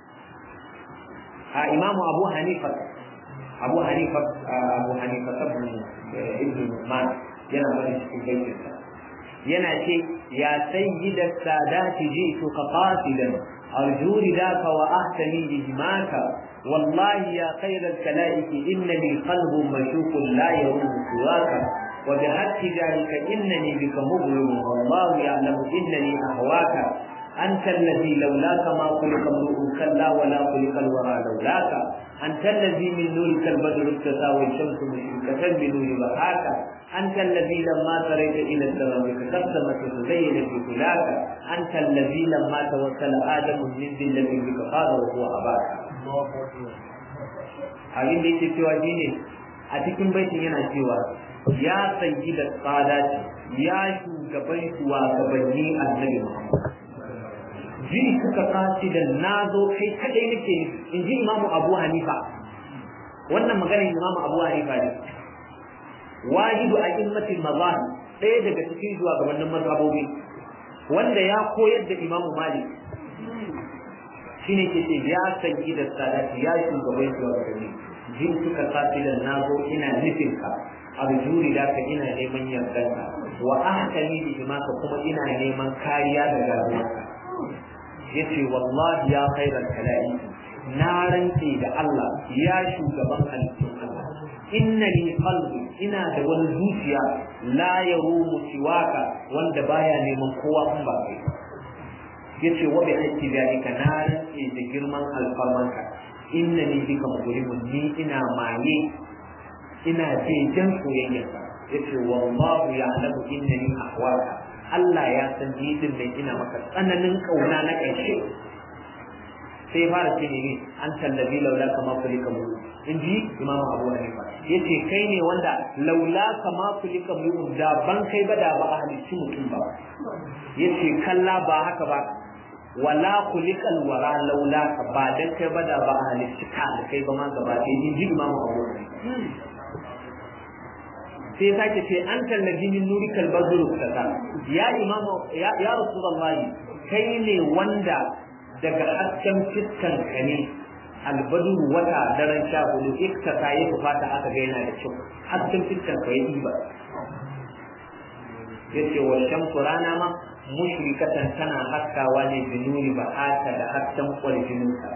a Imam Abu Hanifa Abu Hanifa Abu Hanifa ibn Nu'man yana bari cikin baitinsa yana ce ya sayyida sadati ji'tu qasidan أرجو رداك وأهتني بهماك والله يا خير الكلائك إنني قلب مشوق لا يروم سواك وبحق ذلك إنني بك مظلم والله يعلم إنني أهواك أنت الذي لولاك ما خلق امرؤ كلا ولا خلق الورى لولاك أنت الذي من نورك البدر ابتسى والشمس مشركة بنور بهاك أنت الذي لما تريت إلى السماء كسمت تزين في فلاك أنت الذي لما توكل آدم من ذلة بك قال وهو أباك abin da yake cewa shine a cikin baitin yana cewa ya sanyi da tsada ya shugaban shugabanni annabi Muhammad ji suka kaci da na zo kai kadai nake in ji imamu abu hanifa wannan maganar imamu abu hanifa ne wajidu a immatin mazahib ɗaya daga cikin shugabannin mazhabobi wanda ya koyar da imamu malik shine ke ce ya sanyi da sadati ya shugaban shugabanni jin suka kaci da na zo ina nufin ka arjuri da ka ina neman yardanka wa ahkami bi ka kuma ina neman kariya daga ruwanka yace wallahi ya khairal kala'i na rantse da Allah ya shugaban halittun Allah inna li qalbi ina da wani zuciya la yarumu siwaka wanda baya neman kowa kun ba kai yace wa bi haqqi dalika na rantse da girman alfarmanka inna ni bika mujrimun ni ina maye ina jejen soyayyarka yace wallahu ya'lamu innani ahwaka Allah ya san ni din nan ina maka tsananin kauna na ƙarshe sai ya fara ce ne an tallabi laula kama kulika mu in ji imam abu hanifa yace kai ne wanda laula kama kulika mu da ban kai ba da ba a halicci mutum ba yace kalla ba haka ba wala kulikal wara laula ka ba dan kai ba da ba a halicci ka kai ba ma gaba ɗaya in ji imam abu hanifa sai sake ce an tallabi min nuri kalbazuru kaza ya imamu ya ya rasulullahi kai ne wanda daga hasken fiskan ka ne albaduru wata daren sha hudu iktasa ya fata aka ga yana da kyau hasken fiskan ka ya ɗiba yace wa shamsu rana ma mushrikatan tana haskawa ne bi nuri ba da hasken kwarjininka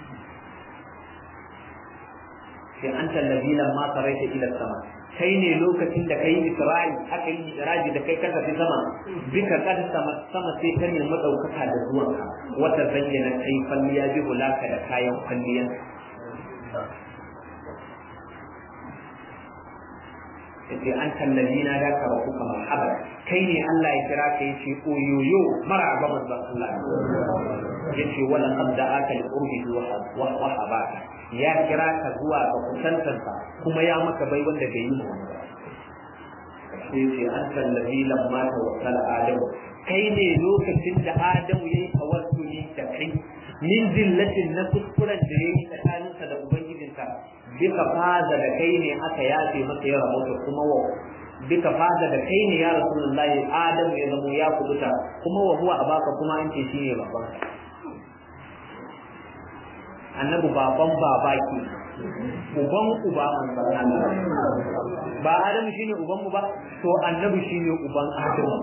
sai an tallabi lamma saraita ila sama kai ne lokacin da kai Isra'i aka yi Isra'i da kai ka tafi sama bika kad sama sama sai ta nemi daukaka da zuwanka wata zayyana kai falliya bi hulaka da kayan kwalliyan yace an tallabi na da ka rabu kamar habar kai ne Allah ya kira ka yace oyoyo maraba manzon Allah yace wala qad da'aka li qurbi wa wa habaka ya kira ka zuwa ga kusantansa kuma ya maka bai wanda bai yi wani ba sai ce an tallafi lamma ta wasal adamu kai ne lokacin da adamu ya yi tawassuli da kai min zillatin na kuskuren da ya yi tsakaninsa da ubangijinsa bika faza da kai ne aka yafe maka ya rahoto kuma wa bika faza da kai ne ya rasulullahi adamu ya zamo ya kubuta kuma wa huwa abaka kuma an ce shine babban annabi baban baba ke uban uba manzon Allah ba Adamu shine uban mu ba to annabi shine uban Adamu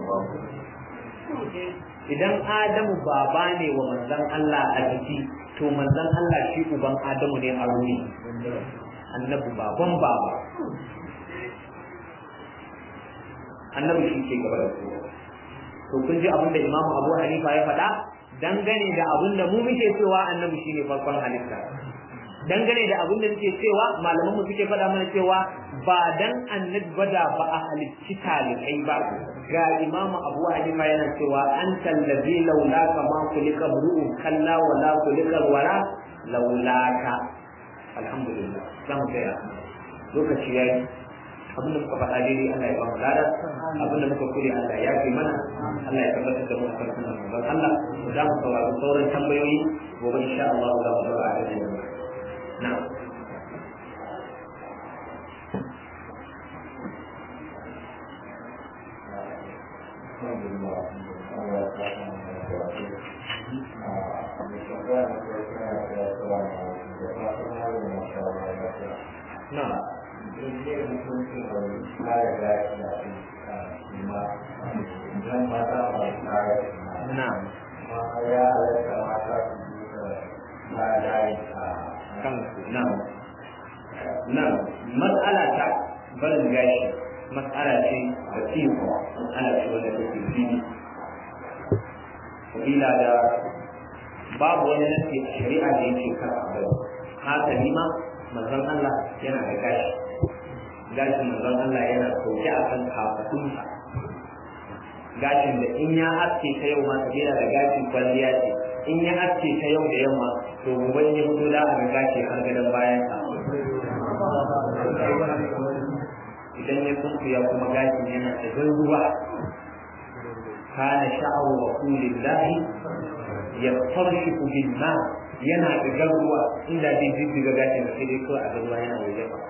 idan Adamu baba ne wa manzon Allah a jiki to manzon Allah shi uban Adamu ne a ruhi annabi baban baba annabi shi ke gaba da kowa to kun ji abin da Imam Abu Hanifa ya faɗa dangane da abin da mu muke cewa annabi shine farkon halitta dangane da abin da muke cewa malaman mu suke faɗa mana cewa ba dan annabi ba da ba a halicci talibai ba ga imamu abu hanifa yana cewa an tallazi laulaka ma kulika ru'u kalla wala kulika wala laulaka alhamdulillah za mu tsaya lokaci yayi abin da muka faɗa daidai Allah ya ba mu lada abin da muka kure Allah ya fi mana Allah ya tabbatar da mu a kan sunan manzon Allah za mu saurari sauran tambayoyi gobe insha Allah za mu daura a cikin na'am Na'am. Na'am. Kansu. Na'am. Na'am. Mas'ala ta barin gashi mas'ala ce da tiyo ana ce wanda take fili. Sabila da babu wani nasi a shari'a da yake kan abu. Hasali ma manzon Allah yana da gashi. gashin manzon Allah yana sauke a kan kafadunsa gashin da in ya aske ta yau ma yana da gashin kwalliya ce in ya aske ta yau da yamma to gobe ya fito da a gashi har gadon bayan sa idan ya sunkuya kuma gashin yana da ruwa kana sha'awu wa kulillahi yastarshiku bil ma yana da ruwa inda zai jijjiga gashin da sai dai kawai a ruwa yana da yawa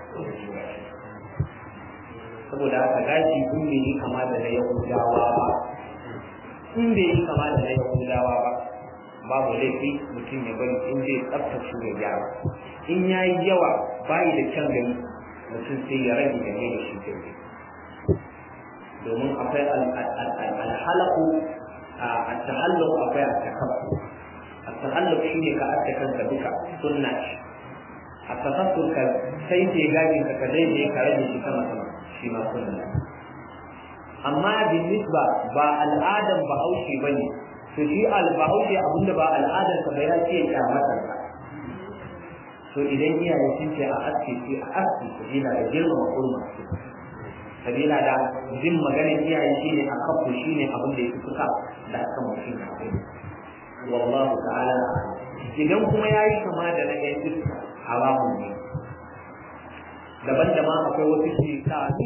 saboda haka gashi in bai yi kama da na yahudawa ba in bai yi kama da na yahudawa ba babu laifi mutum ya bari in zai tsaftace ya gyara in ya yi yawa bayi da kyan gani mutum sai ya rage game da shi kai domin akwai alhalaku a tahalluk akwai a takaffu a tahalluk shi ne ka aske kanka duka sunna shi a takaffu ka sai ke gajin ka ka daidai ka rage shi sama sama shi ma sunna amma bin nisba ba al'adan bahaushe ba ne to shi al-bahaushe abinda ba al'adan sa ba ya ce kyamatar ka to idan iyaye sun ce a aske ce a aske sabila da girmama kurma sabila da jin maganar iyaye shine a kafu shine abin da ya fi suka da aka mutum na kai wallahu ta'ala idan kuma yayi kama da na yan iska haramun ne daban da ma akwai wasu shekani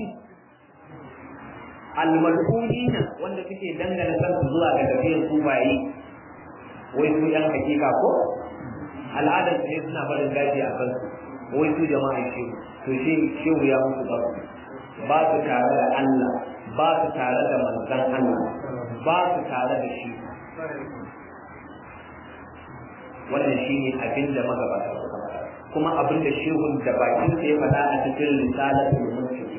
almal'unina wanda suke dangana kansu zuwa ga tafiyar sufaye wai su yan hakika ko al'adar ne suna barin gaji a kansu wai su jama'a shehu to shehu ya musu ba ba su tare da Allah ba su tare da manzon Allah ba su tare da shi wannan shine abin da magabata suka faɗa kuma abin da shehun da bakin sa ya faɗa a cikin risalatul muntafi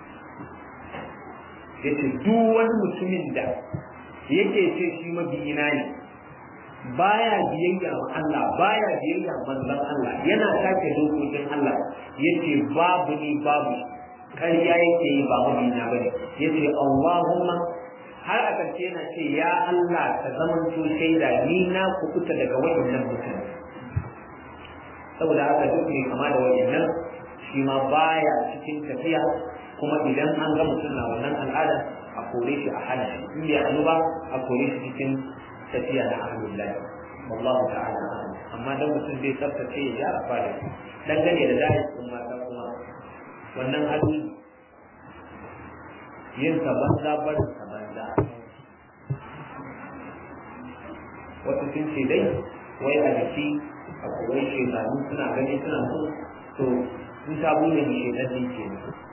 yace duk wani mutumin da yake ce shi mabiyina ne baya biyayya ma Allah baya biyayya manzon Allah yana take dokokin Allah yace babu ni babu ƙarya yake yi ba mabiyina bane yace Allahumma har a ƙarshe yana ce ya Allah ka zamanto shaida ni na kukuta daga waɗannan mutane saboda haka duk ne kama da waɗannan shi ma baya cikin tafiya kuma idan an ga mutum na wannan al'ada a kore shi a hana shi in bai hannu ba a kore shi cikin tafiya da alhamdulillah wallahu ta'ala amma dan mutum bai tsaftace ya gyara fara dangane da dai sun mata kuma wannan hadu yin sa banza barin sa banza wasu sun ce dai wai a jiki a kowai shekaru suna gani suna so to in ta bude ni shekar din ke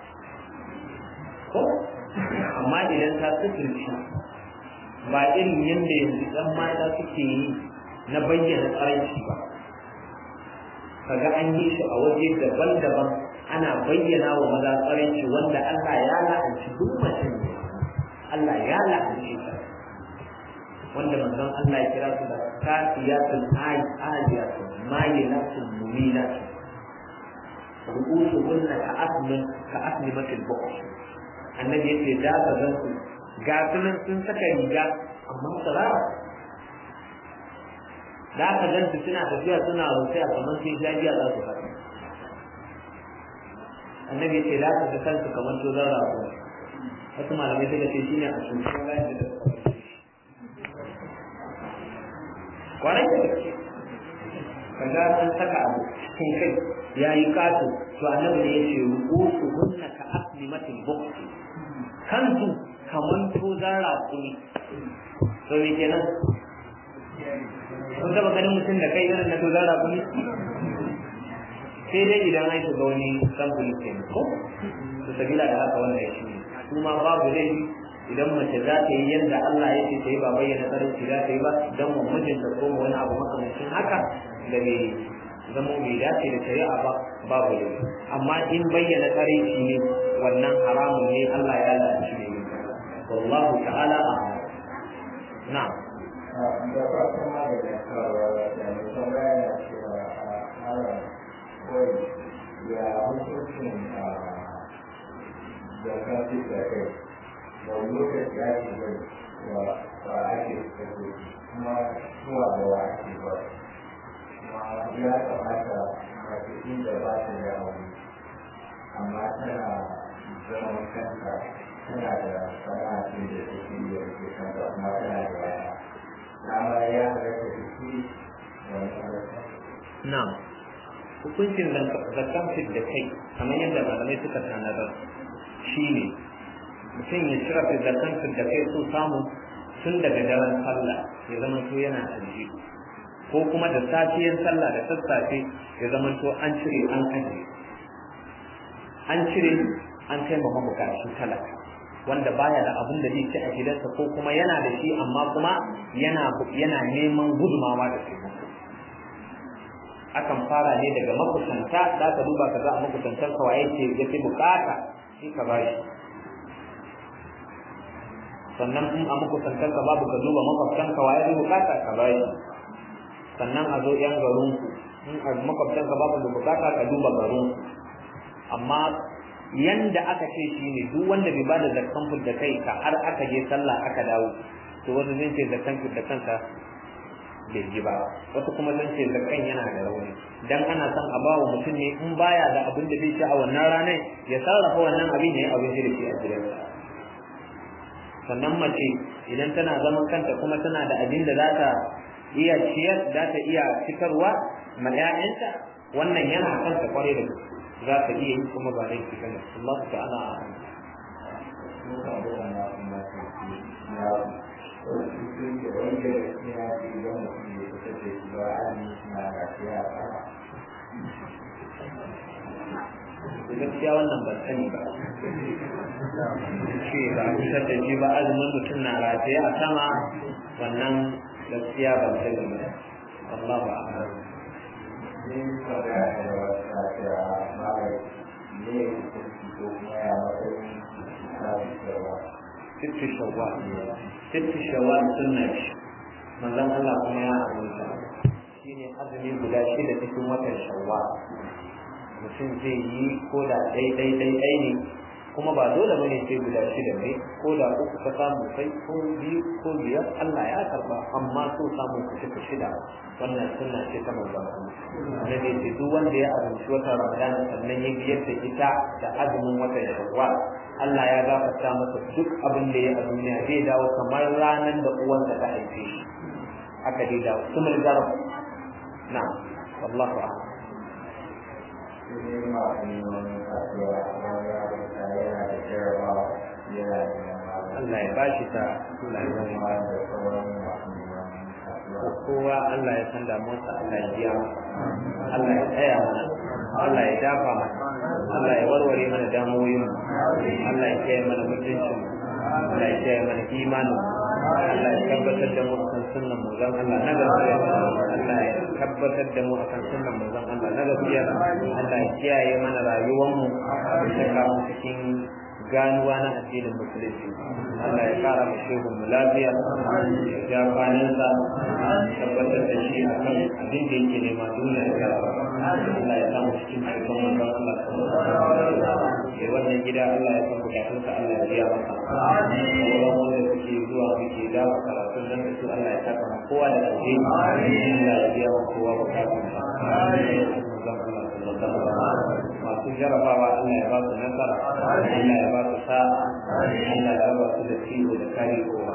ko amma idan ta sufurci ba irin yadda yanzu ɗan mata suke yi na bayyana tsaranci ba kaga an yi shi a waje daban-daban ana bayyana wa maza tsaranci wanda Allah ya la'anci duk mace ne Allah ya la'anci ta wanda manzon Allah ya kira su da kafiyatul ayyatul mayilatul mumilatul ru'usuhunna ka'asmin ka'asmimatil bukh annabi yace da ka gan su ga sunan sun saka riga amma tsirara da aka ganta suna tafiya suna rusaya kamar sai jajiya za su faɗi annabi ya ce za ka ga kansu kamar tozon rago wasu malamai suka ce shine a shugaban bayan da kwarai da gaske kaga an saka abu cikin kai ya yi kato to annabi ne ya ce ru'usu hunna ka aslimatil buqti kansu kamar tozon rago ne to me kenan kun taba ganin mutum da kai irin na tozon rago ne sai dai idan an shiga wani samfuri ke ko to sabila da haka wannan shi ne kuma babu laifi idan mace za ta yi yadda Allah ya ce ta yi ba bayyana sarauci za ta yi ba don mu mijinta ko mu wani abu makamancin haka da bai zama bai dace da shari'a ba babu laifi amma in bayyana sarauci ne wannan haramun ne Allah ya lalace ne wallahu ta'ala a'lam na'am da farkon maganin kawo da mutum yana cewa a kawai ya hukuncin da kafi da kai da lokaci ya ce bai wa ba ake kaso kuma zuwa da wa ake ba kuma ya kamata mace inda ba ta da aure amma tana zaman kanta tana da sana'atun da take yi da ke kanta kuma tana da yaya dama ya halatta da shi wani halatta na'am hukuncin zakkan fit da kai kamar yadda malamai suka tanadar shi ne mutum ya cire fit zakkan fit da kai so samu tun daga daren sallah ya zama to yana ajiye ko kuma da safiyar sallah da sassafe ya zama to an cire an ajiye an cire an kai ma mabukaci talaka wanda baya da abin da zai ci a gidansa ko kuma yana da shi amma kuma yana yana neman gudumawa da taimako akan fara ne daga makusanta za ka duba ka za a makusantar ka waye ce ya fi bukata shi ka ba shi sannan in a makusantar ka babu ka duba makwabtan ka waye fi bukata ka ba shi sannan a zo yan garin ku in a makwabtan ka babu da bukata ka duba garin ku amma yanda aka ce shi ne duk wanda bai bada zakkan da kai ka har aka je sallah aka dawo to wani zai ce zakkan da kanka bai ji ba wasu kuma sun ce zakkan yana da rauni dan ana son a bawa mutum ne in baya da abin da zai ci a wannan ranar ya sarrafa wannan abin ya yi abin da ke a gidansa sannan mace idan tana zaman kanta kuma tana da abin da za ta iya ciyar za ta iya fitarwa ma 'ya'yanta wannan yana kanta kwarai da gaske za ka iya yi kuma ba laifi bane Allah ta'ala gaskiya wannan ban sani ba ce ba a fitar da shi ba azumin mutum na rataye a sama wannan gaskiya ban sani ba Allah ba a ست شوال ست شوال سنة manzon Allah kuma ya abunta shine azumi guda shida cikin watan shawwal mutum zai yi ko da ɗai ɗai ɗai ɗai ne kuma ba dole bane sai guda shida ne ko da uku ka samu kai ko biyu ko biyar Allah ya karba amma so samu ku cika shida wannan sunna ce ta manzon Allah annabi ce duk wanda ya azumci watan Ramadan sannan ya biyar da ita da azumin watan Shawwal Allah ya gafarta masa duk abin da ya a duniya zai dawo kamar ranar da uwansa ta haife shi haka dai dawo sumul garab na wallahu a'lam Allah ya bashi ta Allah ya kowa Allah ya san damuwarsa Allah ya biya Allah ya tsaya mana Allah ya dafa mana Allah ya warware mana damuwoyin Allah ya kiyaye mana mutuncin Allah ya kiyaye mana imanin Allah ya tabbatar da mu akan sunnan manzon Allah na gaskiya Allah ya tabbatar da mu akan sunnan manzon Allah na gaskiya Allah ya kiyaye mana rayuwar mu ya saka mu cikin ganuwa na addinin musulunci Allah ya kara mu shehu mu lafiya ya kwaninsa tabbatar da shi a kan abin da yake nema duniya da Allah ya samu cikin cikin manzon Allah sallallahu alaihi wasallam wannan gida Allah ya san bukatunsa Allah ya biya masa sauran wanda suke zuwa muke da karatun nan da su Allah ya saka kowa da alheri Allah ya biya wa kowa bukatunsa masu jarabawa Allah ya ba su nasara Allah ya ba su sa'a Allah ya ba su da ciwo da kare kowa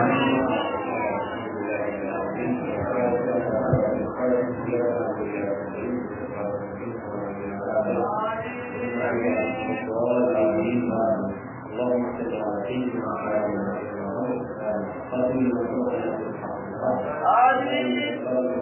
اللهم صل على سيدنا محمد وعلى اله وصحبه وسلم